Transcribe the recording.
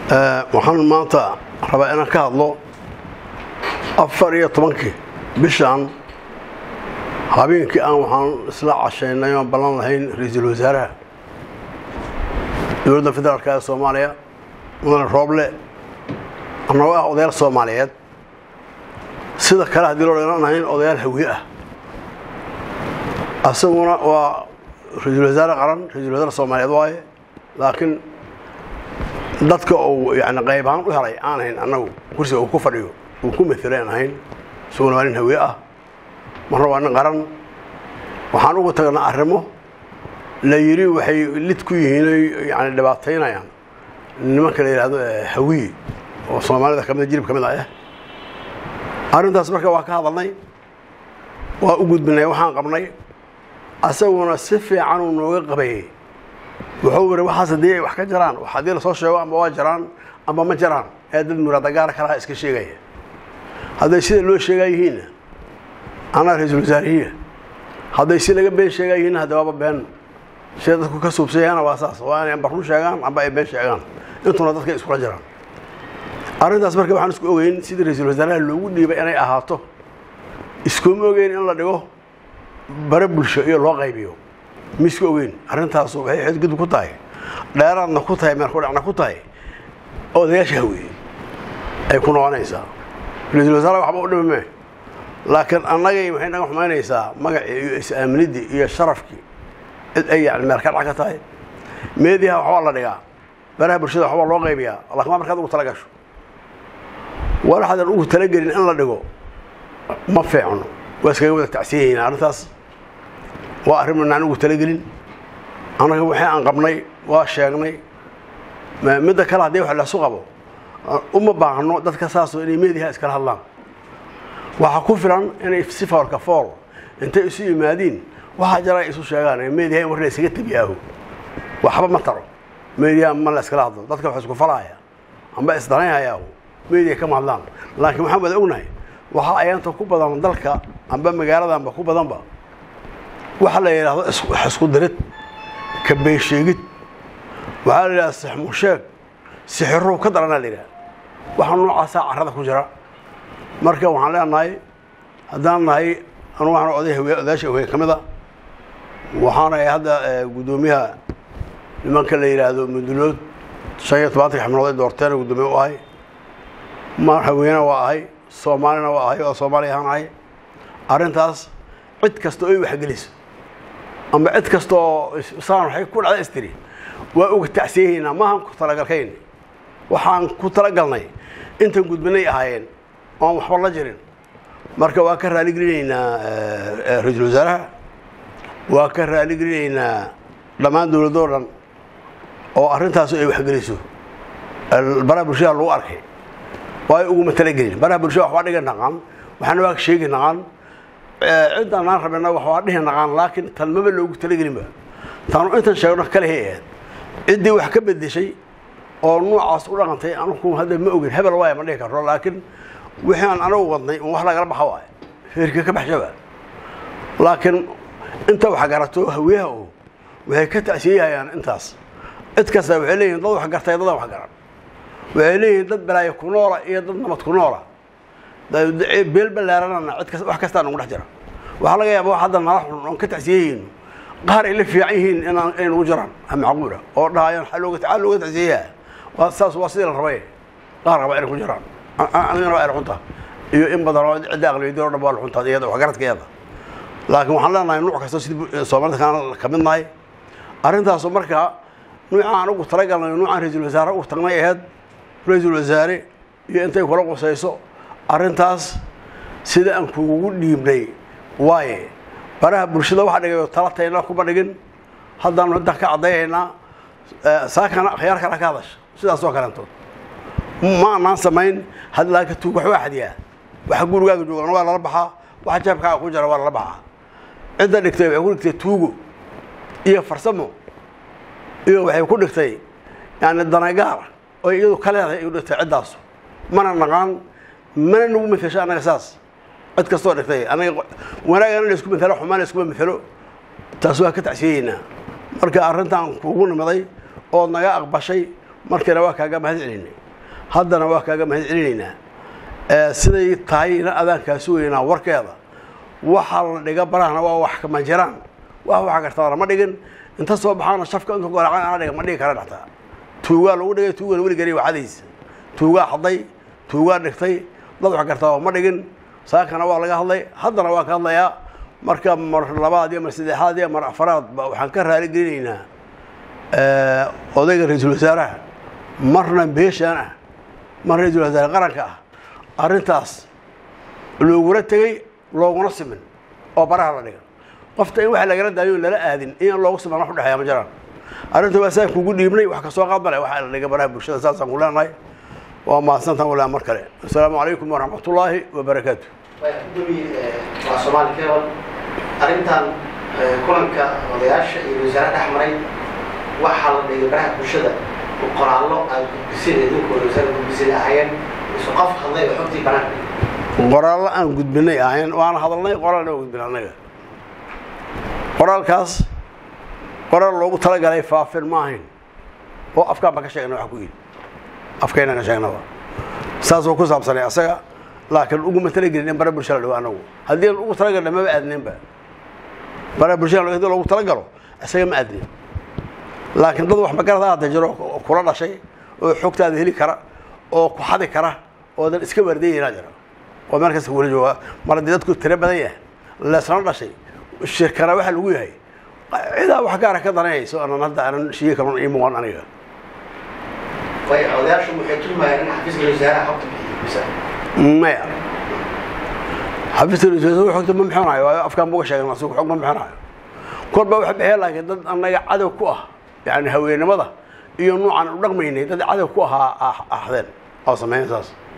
waxaan maanta rabaa inaan ka hadlo afar iyo tobankii bishaan habeenkii aan waxaan isla cashaynay oon ballan lahayn ra-iisul wasaaraha dowladda federaalka ee soomaaliya mudane rooble annagoo ah odayaal soomaaliyeed sida kale haddii loo dheeran ahayn odayaal hawiye ah asaguna waa ra-iisul wasaare qaran ra-iisul wasaare soomaaliyeed waaye laakiin dadka uu yani qayb ahaan u helay aan ahayn annagu kursiga uu ku fadhiyo uu ku maelay aan ahayn isaguna waa nin hawiye ah marna waa nin qaran waxaan uga tagnaa arrimo la yidhi waxay lid ku yihiin oy yani dhibaataynayaan nimanka la yidhaahdo hawiye oo soomaalida kamida jilib ka mid ah arrintaas marka waa ka hadalnay waa u gudbinay waxaan qabnay asaguna si fiican uu nooga qabayey wuxuu yidhi waxaas haddii ay wax ka jaraan haddii lasoo sheego amba waa jaraan amba ma jaraan ee dad muraadagaara kalaha iska sheegaya hadday sida loo sheegaa yihiinna anaa ra-iisul wasaarihiya hadday si laga been sheegaa yihiinna hadda waaba been sida dadku ka suubsayana waa saas waa inay amba run sheegaan amba ay been sheegaan intuna dadka iskula jiraan arrintaas marka waxaan isku ogeyn sidii ra-iisul wasaaraha loogu dhiibay inay ahaato iskuma ogeyn in la dhigo bare bulsho iyo loo qaybiyo ma isku ogeyn arrintaasu waxay xadgudub ku tahay dheeraadna ku tahay meelkudhacna ku tahay odayaasha haweeye ay ku noqonaysaa ra-iisul wasaare waxba u dhimi mee laakiin annagay waxay naga xumaynaysaa magacii iyo is-aaminidii iyo sharafkii cid ay yani meel ka dhac ka tahay meediyaha waxbaa la dhigaa baraha bulshada waxbaa loo qaybiyaa lakin waa markaad ugu tala gasho walaxadan ugu talagelin in la dhigo ma fiicno waa iskaga wada tacsiyayna arrintaas waa arrin manaan ugu talagelin annaga waxii aan qabnay waa sheegnay midda kale haddii wax lasu qabo uma baahno dadka saasoo inay meediyaha iskala hadlaan waxaa ku filan inay si foolka fool intay isu yimaadiin waxaa jara ay isu sheegaan meediyaha in war la ysaga tebiyaaho waxba ma taro meediyaha ma la iskala hadlo dadka wax isku falaya amba isdaranyayaa meediya kama hadlaan laakiin waxaan wada ognahay waxaa ayaanta ku badan dalka amba magaaladanba ku badanba waxa la yidhaahdo wax isku dirid ka beensheegid waxaa la yidhahda sixmusheeg sixirow ka daranaa la yidhaha waxaa noocaasaa carrada ku jira marka waxaan leenahay haddaan nahay anu waxaan oday hawe odayaasha hawe ka mid a waxaanahay hadda guddoomiyaha nimanka la yidhaahdo mudulood shan iyo tobantanka xibnood ay doorteen guddoomiye u ahay maar haweena waa ahay soomaalina waa ahay oo soomaali ahaan ahay arrintaas cid kasta oo ay waxgeliso amba cid kasta oo saan waxay ku dhacda istiri waa uga tacsiyahaynaa maahan ku talagalkayn waxaan ku talagalnay intan gudbinay ahaayeen oon waxba la jirin marka waa ka raaligelinaynaa ra-iisul wasaaraha waa ka raaligelinaynaa dhammaan dowladoo dhan oo arrintaasu ay waxgeliso baraha bulshada lagu arkay waa uguma talagelin baraha bulshada waxbaa dhiga naqaan waxaana waa sheegi naqaan ciddaan aan rabena waxbaa dhihi naqaan laakiin tan maba loogu talagelinba taanu intan sheegno kalehay ahayd ciddii wax ka bedeshay oo noocaas u dhaqantay anugu hadda ma ogin hebel waaya ma dhihi karro laakiin wixii aan anagu wadnay un wax lagala baxa waay feerka ka baxshaba laakiin inta wax garato hawiyaha oo waxay ka tacsiyayayaan intaas cid kasta waxay leeyihin dad wax gartay dadaan wax garan waxay leeyihiin dad balaayo ku noola iyo dad nabad ku noola beel ballaaranana cid kas wax kastaa nagu dhex jira waxaa laga yaaba wax hadda nala xun oon ka tacsiyayeyno qaar ay la fiican yihiin inaan inay nagu jiraan macquula oo dhahayaan xaa looga xaa looga tacsiyayaa waa saas waa sidii la rabay qaar raba inay ku jiraan anigana waa ay xunta iyo in badan oo cidda aqliyadii oo dhan waa la xuntaa iyada wax garadkeeda laakiin waxaan leenahay nuuc kasta sidii soomaalida kaan ka midnahay arrintaasu markaa nuucaan ugu talagalnay nuucaan ra-iisul wasaare u tagnay aheyd ra-iisul wasaare iyo intay kula qusayso arrintaas sida aan kugugu dhiibnay waaye baraha bulshada waxa dhigayo talatayna kuma dhigin haddaanu inta ka caddayaynaa saakana akhyaar kale ka hadasha sidaas oo kaleentood ma anaan samayn had laakiin tuug wax waa xadiyaa waxa gurigaaga joogan waa lala baxaa waxa jeebkaaga ku jira waa lala baxaa cidda dhigtay waxay ku dhigtay tuugo iyo farsamo iyo waxay ku dhigtay yani danagaar oo iyadu ka leedahay ay u dhigtay ciddaasu mana naqaan mana nagu methesho annaga saas cid kastoo dhigtay anaga wanaagana la isku methelo xumaan la iskuma methelo taas waa ka tacsiyayeynaa marka arrintaan kuugu nimaday ood naga aqbashay markiina waa kaaga mahad celinay haddana waa kaaga mahad celinaynaa siday tahayna adaankaa sugaynaa warkeeda waxaa la dhiga barahana waa wax kama jiraan wax waxa gartaa lama dhigin inta soo baxaana shafka inka goracan ana dhiga ma dhigi kara dhextaa tuugaa lagu dhigay tuugan weligani waxadiisa tuugaa hadday tuugaa dhigtay dad wax gartaa ma dhigin saakana waa laga hadlay haddana waa ka hadlayaa marka mar labaad iyo mar saddexaad iyo mar afaraad ba waxaan ka raali gelinaynaa odayga ra-iisul wasaaraha marna beeshaan ah mar ra-iisul wasaare qaranka ah arrintaas looguna tegey looguna simin oo baraha la dhiga qofta in waxa lagala daayo lala aadin in loogu siman wax udhexeeya ma jiraan arrinta waa saan kugu dhiibnay wax kasoo qaad male waxaa la dhiga baraha bulshada saasaan ku leenahay waa mahadsantaan walaa mar kale assalaamu calaykum waraxmatullaahi wabarakaatu waa soomaali kebal arrintan kulanka odayaasha iyo wasaare dhex maray waxaa la dhigay baraha bulshada qoraallo aad gudbiseen idinkooda wasaare gudbiseen ahaayeen isu qof hadlay oo xogtii banaanka qoraallo aan gudbinay ahayn waan hadalnay qoraalna waa gudbin annaga qoraalkaas qoraal loogu talagalay faafin ma ahayn oo afkaan ba ka sheegna wax ku yidhi afkayna ka sheegnaba saasoo ku saabsanay asaga laakiin uguma talagelin in bara bulshada la dhigo anagu haddii aan ugu talagalna maba aadninba bara bulshada hadii loogu talagalo isaga ma aadnin laakiin dad wax magarada hadda jiro kula dhashay oo xogtaada heli kara oo ku xadi kara oo dan iska waardeeyaynaa jira oo meel kasta wala jooga mar haddii dadku tiro badan yahay leesna dhashay shirkana waxa lagu yahay cidaa wax gaara ka danayayso aanan hadda aanan shiye kalon ii muuqan aniga way odayaashu waxay tilmaayeen in xafiiska wasaaraha xogta bixiyo maya xafiiska rasuul xogta ma bixinayo waayo afkaan buga sheegan asugu xog ma bixinayo kor baa waxa bixiya laakiin dad annaga cadow ku ah yani haweenimada iyo nuucan u dhaqmaynay dad cadow ku ahaa ahdeen oo sameeyan saas